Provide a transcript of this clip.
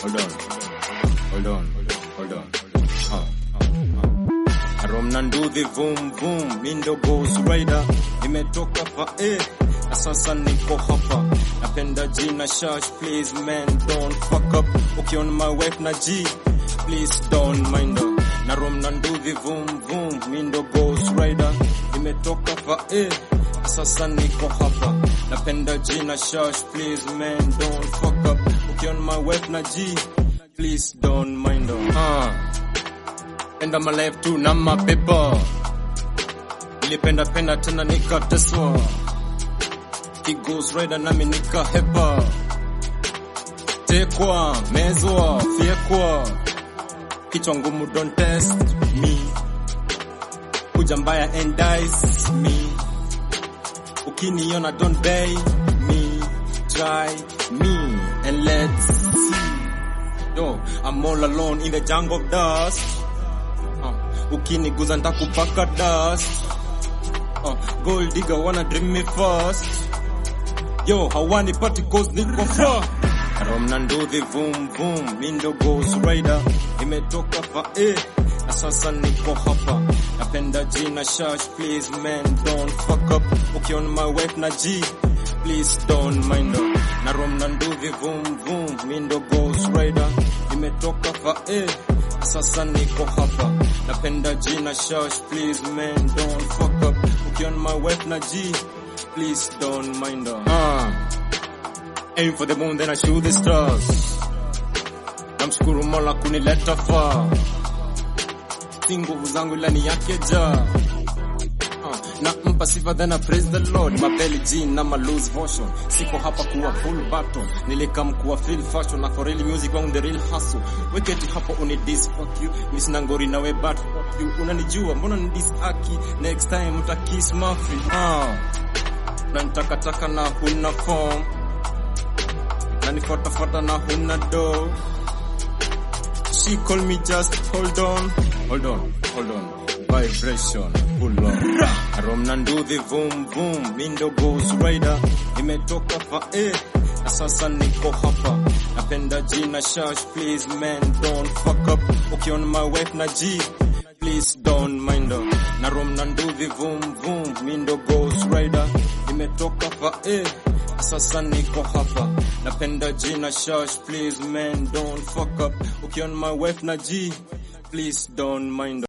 hold on, hold on, hold on. Uh, Rom na nduthi vum vum, mi ndo Ghost Rider, nimetoka fa eh, na sasa niko hapa. Napenda jina Shash, please man don't fuck up. Ukiona my wife na G, please don't mind her. Na Rom na nduthi vum vum, mi ndo Ghost Rider, nimetoka fa eh, na sasa niko hapa. Napenda jina Shash, please man don't fuck up. Ukiona my wife na G, please don't mind her. Uh. Enda my life tu na mapepa Nilipenda penda tena nikateswa Kigos rider nami nikahepa Tekwa, mezwa, fyekwa Kichwa ngumu don't test me Kuja mbaya and dice me Ukiniona don't bay me Try me and let's see Yo, I'm all alone in the jungle of dust uh, ukiniguza ntakupaka dust uh, gold digger wanna dream me fast yo hawani party cause niko far rom na nduthi vum vum mindo ghost rider imetoka fa eh na sasa niko hapa napenda jina shash please man don't fuck up ukiona my wife na g please don't mind her na rom na nduthi vum vum mindo ghost rider imetoka fa eh sasa niko hapa napenda jina shash please man don't fuck up ukiona my wife na g please don't mind her uh, aim for the moon then I shoot the stars namshukuru mola kunileta far si nguvu zangu lani yake ja na mpa sifa then I praise the Lord mapeli jean na ma loose motion siko hapa kuwa full battle nilikam kuwa feel fashion na for real music wangu the real hustle weketi hapo uni dis fuck you mimi sina ngori nawe but fuck you unanijua mbona ni dis aki next time uta kiss mafi ah na nitakataka na huna form na nifuatafuata na huna do she call me just hold on hold on hold on vibration pull on rom na nduthi vum vum mindo ghost rider imetoka fa eh na sasa niko hapa napenda jina shash please man don't fuck up ukiona my wife na g please don't mind her na rom na nduthi vum vum mindo ghost rider imetoka fa eh sasa niko hapa napenda jina shash please man don't fuck up ukiona my wife na g please don't mind her.